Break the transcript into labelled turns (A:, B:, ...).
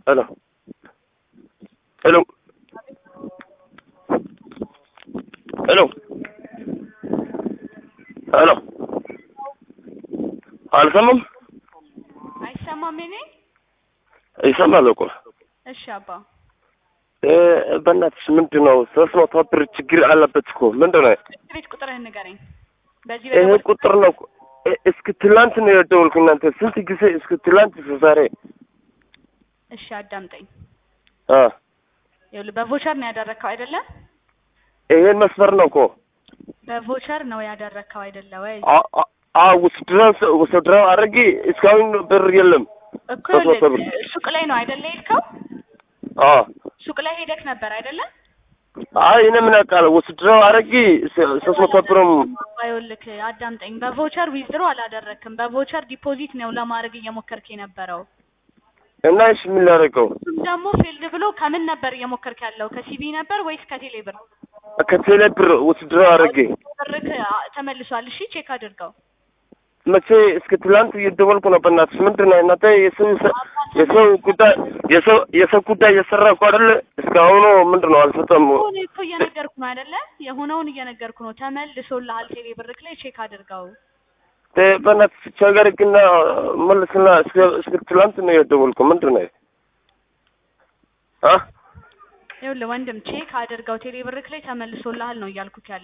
A: ሄሎ ሄሎ ሄሎ ሄሎ አልሰማም።
B: አይሰማም የኔ
A: ይሰማል እኮ
B: እሺ አባ
A: እ በእናትሽ ምንድን ነው ሶስት መቶ ብር ችግር አለበት እኮ ምንድን ነው
B: ቤት ቁጥርህን ንገረኝ በዚህ
A: ይሄ
B: በደወል
A: ቁጥር ነው እኮ። እ- እስከ ትላንት ነው የደወልኩ እናንተ ስንት ጊዜ እስከ ትላንት እስከ ዛሬ
B: እሺ አዳምጠኝ
A: አ
B: ይኸውልህ በቮቸር ነው ያደረግከው አይደለ
A: ይሄን መስመር ነው እኮ
B: በቮቸር ነው ያደረግከው አይደለ ወይ
A: አ- አ- አ ውስድረው ውስድረው አድርጊ እስካሁን ብር የለም
B: እኮ
A: ሶስት መቶ ብር
B: ይኸውልህ ሱቅ ላይ ነው አይደለ የሄድከው
A: አ
B: ሱቅ ላይ ሄደክ ነበር አይደለ
A: አይ እኔ ምን አውቃለሁ ውስድረው አድርጊ ስ- ሶስት መቶ ብርም
B: ይኸውልህ አዳምጠኝ በቮቸር ዊዝድሮ አላደረክም በቮቸር ዲፖዚት ነው ለማድረግ እየሞከርክ የነበረው
A: እና እሺ ምን ላደርገው
B: እሱም ደግሞ ፊልድ ብሎ ከምን ነበር እየሞከርክ ያለው ከሲቢ ነበር ወይስ ከቴሌ ብር
A: ከቴሌ ብር ውስድረው አድርጊ
B: ብርክ አ- ተመልሷል እሺ ቼክ አድርገው
A: መቼ እስከ ትላንት እየደወልኩ ነው። በእናትሽ ምንድን ነው እናንተ የሰው የሰው ጉዳይ የሰው የሰው ጉዳይ እየሰራ እኮ አይደለ? እስካሁኑ ምንድን ነው አልፈጸሙ።
B: ሆነ እኮ እየነገርኩ ነው አይደለ የሆነውን እየነገርኩ ነው ተመልሶልሃል ቴሌ ብርክ ላይ ቼክ አድርገው
A: በእናትሽ ቸገር ግን መልስና እስከ እስከ ትላንት ነው የደወልኩ ምንድን ነው አ
B: ይኸውልህ ወንድም ቼክ አድርገው ቴሌ ብርክ ላይ ተመልሶልሃል ነው እያልኩክ ያለ